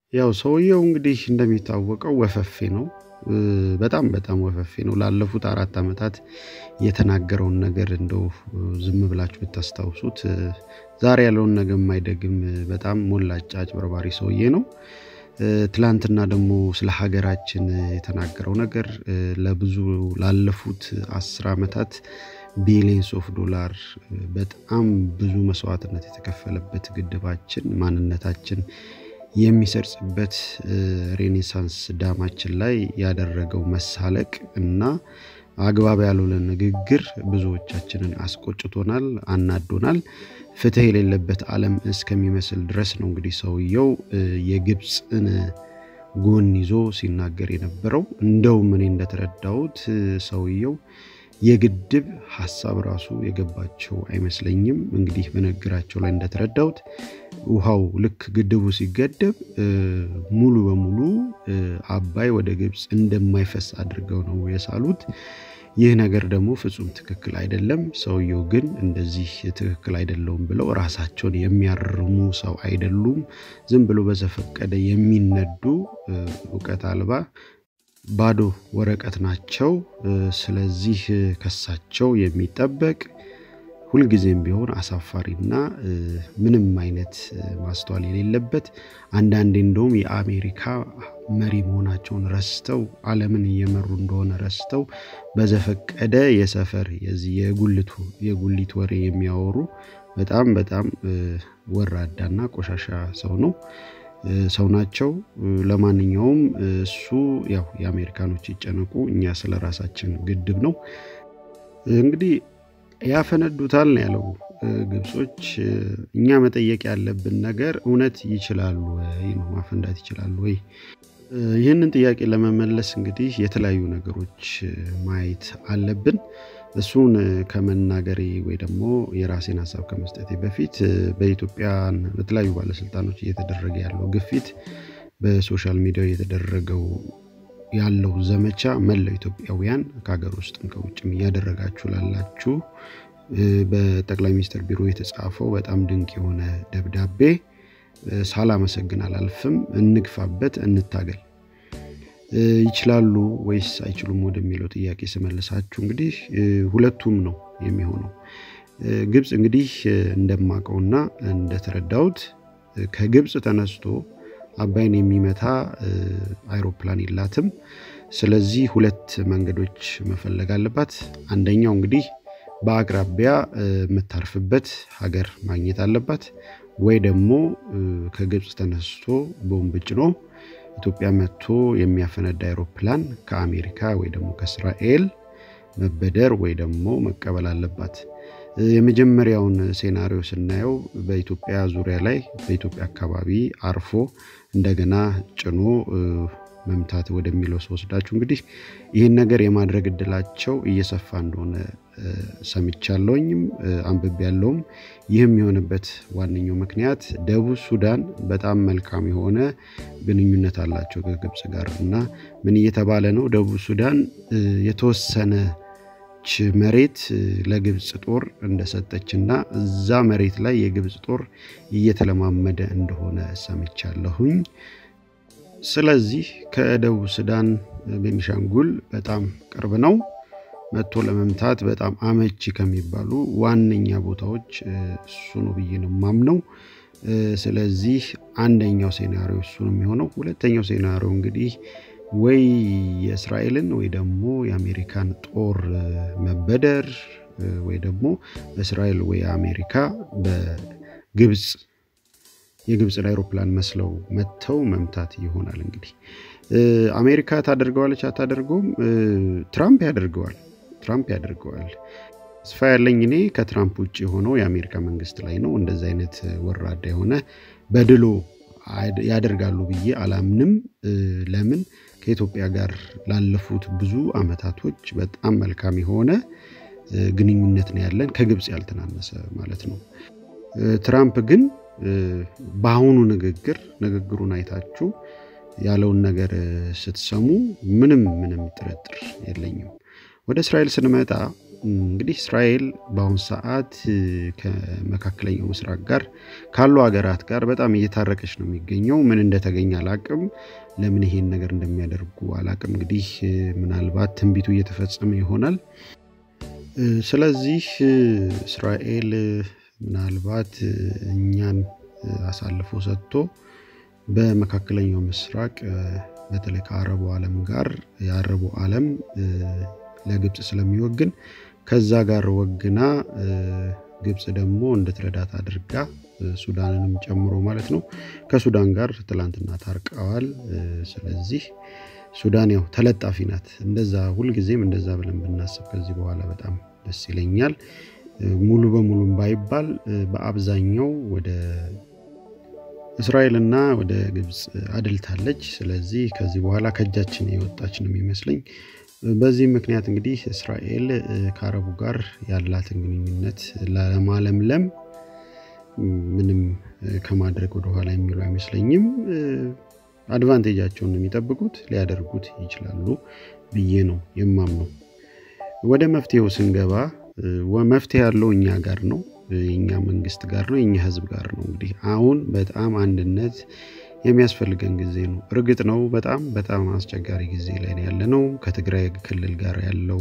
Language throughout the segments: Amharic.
ያው ሰውየው እንግዲህ እንደሚታወቀው ወፈፌ ነው። በጣም በጣም ወፈፌ ነው። ላለፉት አራት ዓመታት የተናገረውን ነገር እንደው ዝም ብላችሁ ብታስታውሱት ዛሬ ያለውን ነገር የማይደግም በጣም ሞላጫ አጭበርባሪ ሰውዬ ነው። ትላንትና ደግሞ ስለ ሀገራችን የተናገረው ነገር ለብዙ ላለፉት አስር ዓመታት ቢሊየንስ ኦፍ ዶላር በጣም ብዙ መስዋዕትነት የተከፈለበት ግድባችን ማንነታችን የሚሰርጽበት ሬኔሳንስ ዳማችን ላይ ያደረገው መሳለቅ እና አግባብ ያልሆነ ንግግር ብዙዎቻችንን አስቆጭቶናል፣ አናዶናል። ፍትህ የሌለበት ዓለም እስከሚመስል ድረስ ነው እንግዲህ ሰውየው የግብፅን ጎን ይዞ ሲናገር የነበረው። እንደውም እኔ እንደተረዳሁት ሰውየው የግድብ ሀሳብ ራሱ የገባቸው አይመስለኝም። እንግዲህ በንግግራቸው ላይ እንደተረዳሁት ውሃው ልክ ግድቡ ሲገደብ ሙሉ በሙሉ አባይ ወደ ግብፅ እንደማይፈስ አድርገው ነው የሳሉት። ይህ ነገር ደግሞ ፍጹም ትክክል አይደለም። ሰውየው ግን እንደዚህ ትክክል አይደለውም ብለው ራሳቸውን የሚያርሙ ሰው አይደሉም። ዝም ብሎ በዘፈቀደ የሚነዱ እውቀት አልባ ባዶ ወረቀት ናቸው። ስለዚህ ከሳቸው የሚጠበቅ ሁልጊዜም ቢሆን አሳፋሪና ምንም አይነት ማስተዋል የሌለበት አንዳንዴ እንደውም የአሜሪካ መሪ መሆናቸውን ረስተው ዓለምን እየመሩ እንደሆነ ረስተው በዘፈቀደ የሰፈር የዚህ የጉልቱ የጉሊት ወሬ የሚያወሩ በጣም በጣም ወራዳና ቆሻሻ ሰው ነው ሰው ናቸው። ለማንኛውም እሱ ያው የአሜሪካኖች ይጨነቁ፣ እኛ ስለ ራሳችን ግድብ ነው እንግዲህ ያፈነዱታል ነው ያለው። ግብጾች እኛ መጠየቅ ያለብን ነገር እውነት ይችላሉ ወይ ነው፣ ማፈንዳት ይችላሉ ወይ? ይህንን ጥያቄ ለመመለስ እንግዲህ የተለያዩ ነገሮች ማየት አለብን። እሱን ከመናገሬ ወይ ደግሞ የራሴን ሀሳብ ከመስጠቴ በፊት በኢትዮጵያን በተለያዩ ባለስልጣኖች እየተደረገ ያለው ግፊት፣ በሶሻል ሚዲያ እየተደረገው ያለው ዘመቻ መላው ኢትዮጵያውያን ከሀገር ውስጥም ከውጭም እያደረጋችሁ ላላችሁ በጠቅላይ ሚኒስትር ቢሮ የተጻፈው በጣም ድንቅ የሆነ ደብዳቤ ሳላመሰግን አላልፍም። እንግፋበት፣ እንታገል። ይችላሉ ወይስ አይችሉም ወደሚለው ጥያቄ ስመልሳችሁ እንግዲህ ሁለቱም ነው የሚሆነው። ግብፅ እንግዲህ እንደማቀውና እንደተረዳሁት ከግብፅ ተነስቶ አባይን የሚመታ አይሮፕላን የላትም። ስለዚህ ሁለት መንገዶች መፈለግ አለባት። አንደኛው እንግዲህ በአቅራቢያ የምታርፍበት ሀገር ማግኘት አለባት፣ ወይ ደግሞ ከግብፅ ተነስቶ ቦምብ ጭኖ ኢትዮጵያ መጥቶ የሚያፈነዳ አይሮፕላን ከአሜሪካ ወይ ደግሞ ከእስራኤል መበደር ወይ ደግሞ መቀበል አለባት። የመጀመሪያውን ሴናሪዮ ስናየው በኢትዮጵያ ዙሪያ ላይ በኢትዮጵያ አካባቢ አርፎ እንደገና ጭኖ መምታት ወደሚለው ስወስዳችሁ እንግዲህ ይህን ነገር የማድረግ እድላቸው እየሰፋ እንደሆነ ሰምቻለሁኝም አንብቤ ያለውም። ይህም የሆነበት ዋነኛው ምክንያት ደቡብ ሱዳን በጣም መልካም የሆነ ግንኙነት አላቸው ከግብፅ ጋር እና ምን እየተባለ ነው ደቡብ ሱዳን የተወሰነ መሬት ለግብፅ ጦር እንደሰጠች እና እዛ መሬት ላይ የግብፅ ጦር እየተለማመደ እንደሆነ ሰምቻለሁኝ። ስለዚህ ከደቡብ ሱዳን ቤኒሻንጉል በጣም ቅርብ ነው። መጥቶ ለመምታት በጣም አመቺ ከሚባሉ ዋነኛ ቦታዎች እሱ ነው ብዬ ነው የማምነው። ስለዚህ አንደኛው ሴናሪዮ እሱ ነው የሚሆነው። ሁለተኛው ሴናሪዮ እንግዲህ ወይ የእስራኤልን ወይ ደግሞ የአሜሪካን ጦር መበደር ወይ ደግሞ በእስራኤል ወይ አሜሪካ በግብፅ የግብፅን አይሮፕላን መስለው መጥተው መምታት ይሆናል። እንግዲህ አሜሪካ ታደርገዋለች አታደርገውም? ትራምፕ ያደርገዋል። ትራምፕ ያደርገዋል። ተስፋ ያለኝ እኔ ከትራምፕ ውጭ የሆነው የአሜሪካ መንግስት ላይ ነው። እንደዚ አይነት ወራዳ የሆነ በድሎ ያደርጋሉ ብዬ አላምንም። ለምን ከኢትዮጵያ ጋር ላለፉት ብዙ አመታቶች በጣም መልካም የሆነ ግንኙነት ነው ያለን፣ ከግብፅ ያልተናነሰ ማለት ነው። ትራምፕ ግን በአሁኑ ንግግር ንግግሩን አይታችሁ ያለውን ነገር ስትሰሙ ምንም ምንም ጥርጥር የለኝም። ወደ እስራኤል ስንመጣ እንግዲህ እስራኤል በአሁኑ ሰዓት ከመካከለኛው ምስራቅ ጋር ካሉ ሀገራት ጋር በጣም እየታረቀች ነው የሚገኘው። ምን እንደተገኘ አላቅም። ለምን ይሄን ነገር እንደሚያደርጉ አላቅም። እንግዲህ ምናልባት ትንቢቱ እየተፈጸመ ይሆናል። ስለዚህ እስራኤል ምናልባት እኛን አሳልፎ ሰጥቶ በመካከለኛው ምስራቅ በተለይ ከአረቡ ዓለም ጋር የአረቡ ዓለም ለግብፅ ስለሚወግን ከዛ ጋር ወግና ግብፅ ደግሞ እንድትረዳት አድርጋ ሱዳንንም ጨምሮ ማለት ነው ከሱዳን ጋር ትላንትና ታርቀዋል። ስለዚህ ሱዳን ያው ተለጣፊ ናት። እንደዛ ሁልጊዜም እንደዛ ብለን ብናስብ ከዚህ በኋላ በጣም ደስ ይለኛል። ሙሉ በሙሉም ባይባል በአብዛኛው ወደ እስራኤልና ወደ ግብፅ አድልታለች። ስለዚህ ከዚህ በኋላ ከእጃችን የወጣች ነው የሚመስለኝ። በዚህ ምክንያት እንግዲህ እስራኤል ከአረቡ ጋር ያላትን ግንኙነት ለማለምለም ምንም ከማድረግ ወደኋላ የሚሉ አይመስለኝም። አድቫንቴጃቸውን ነው የሚጠብቁት፣ ሊያደርጉት ይችላሉ ብዬ ነው የማምነው። ወደ መፍትሄው ስንገባ መፍትሄ ያለው እኛ ጋር ነው፣ የእኛ መንግስት ጋር ነው፣ የእኛ ህዝብ ጋር ነው። እንግዲህ አሁን በጣም አንድነት የሚያስፈልገን ጊዜ ነው። እርግጥ ነው በጣም በጣም አስቸጋሪ ጊዜ ላይ ያለ ነው። ከትግራይ ክልል ጋር ያለው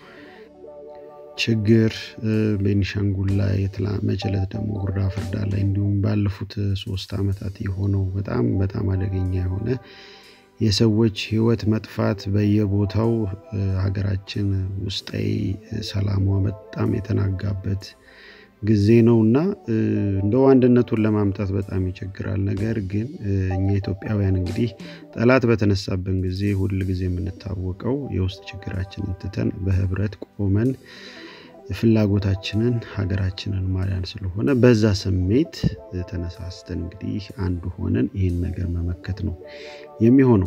ችግር ቤኒሻንጉል ላይ መችለት ደግሞ ጉራ ፍርዳ ላይ እንዲሁም ባለፉት ሶስት ዓመታት የሆነው በጣም በጣም አደገኛ የሆነ የሰዎች ህይወት መጥፋት በየቦታው ሀገራችን ውስጣዊ ሰላሟ በጣም የተናጋበት ጊዜ ነው እና እንደው አንድነቱን ለማምጣት በጣም ይቸግራል። ነገር ግን እኛ ኢትዮጵያውያን እንግዲህ ጠላት በተነሳብን ጊዜ ሁል ጊዜ የምንታወቀው የውስጥ ችግራችንን ትተን በህብረት ቆመን ፍላጎታችንን ሀገራችንን ማዳን ስለሆነ በዛ ስሜት ተነሳስተን እንግዲህ አንዱ ሆነን ይህን ነገር መመከት ነው የሚሆነው።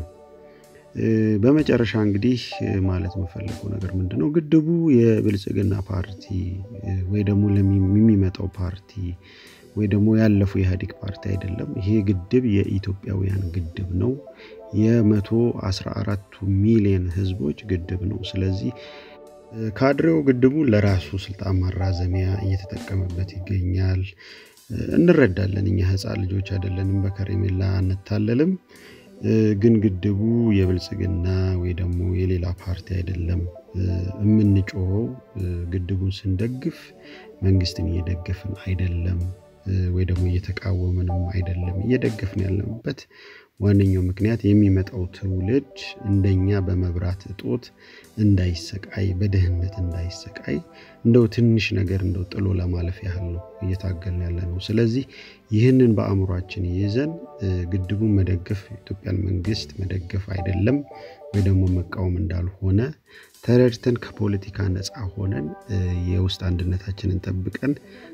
በመጨረሻ እንግዲህ ማለት የምፈልገው ነገር ምንድን ነው? ግድቡ የብልጽግና ፓርቲ ወይ ደግሞ የሚመጣው ፓርቲ ወይ ደግሞ ያለፈው የኢህአዴግ ፓርቲ አይደለም። ይሄ ግድብ የኢትዮጵያውያን ግድብ ነው። የመቶ አስራ አራቱ ሚሊዮን ህዝቦች ግድብ ነው። ስለዚህ ካድሬው ግድቡን ለራሱ ስልጣን ማራዘሚያ እየተጠቀመበት ይገኛል። እንረዳለን። እኛ ህፃን ልጆች አይደለንም፣ በከረሜላ አንታለልም። ግን ግድቡ የብልጽግና ወይ ደግሞ የሌላ ፓርቲ አይደለም። የምንጮኸው ግድቡን ስንደግፍ መንግስትን እየደገፍን አይደለም፣ ወይ ደግሞ እየተቃወምንም አይደለም። እየደገፍን ያለንበት ዋነኛው ምክንያት የሚመጣው ትውልድ እንደኛ በመብራት እጦት እንዳይሰቃይ፣ በድህነት እንዳይሰቃይ እንደው ትንሽ ነገር እንደው ጥሎ ለማለፍ ያህል ነው እየታገልን ያለ ነው። ስለዚህ ይህንን በአእምሯችን ይዘን ግድቡን መደገፍ የኢትዮጵያን መንግስት መደገፍ አይደለም ወይ ደግሞ መቃወም እንዳልሆነ ተረድተን ከፖለቲካ ነፃ ሆነን የውስጥ አንድነታችንን ጠብቀን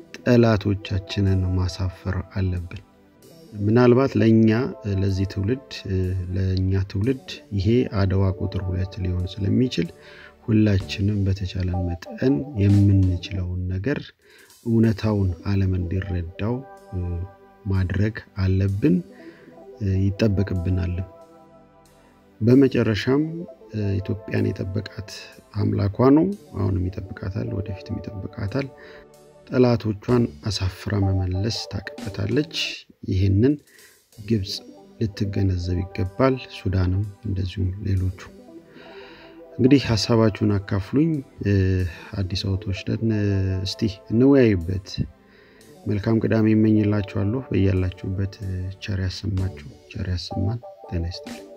ጠላቶቻችንን ማሳፈር አለብን። ምናልባት ለእኛ ለዚህ ትውልድ ለእኛ ትውልድ ይሄ አድዋ ቁጥር ሁለት ሊሆን ስለሚችል ሁላችንም በተቻለን መጠን የምንችለውን ነገር እውነታውን ዓለም እንዲረዳው ማድረግ አለብን፣ ይጠበቅብናልም። በመጨረሻም ኢትዮጵያን የጠበቃት አምላኳ ነው። አሁንም ይጠብቃታል፣ ወደፊትም ይጠብቃታል። ጠላቶቿን አሳፍራ መመለስ ታቅበታለች። ይህንን ግብፅ ልትገነዘብ ይገባል። ሱዳንም እንደዚሁም ሌሎቹ። እንግዲህ ሀሳባችሁን አካፍሉኝ። አዲስ አውቶች ደን እስቲ እንወያይበት። መልካም ቅዳሜ ይመኝላችኋለሁ። በያላችሁበት ቸር ያሰማችሁ፣ ቸር ያሰማን። ጤና ይስጥልኝ።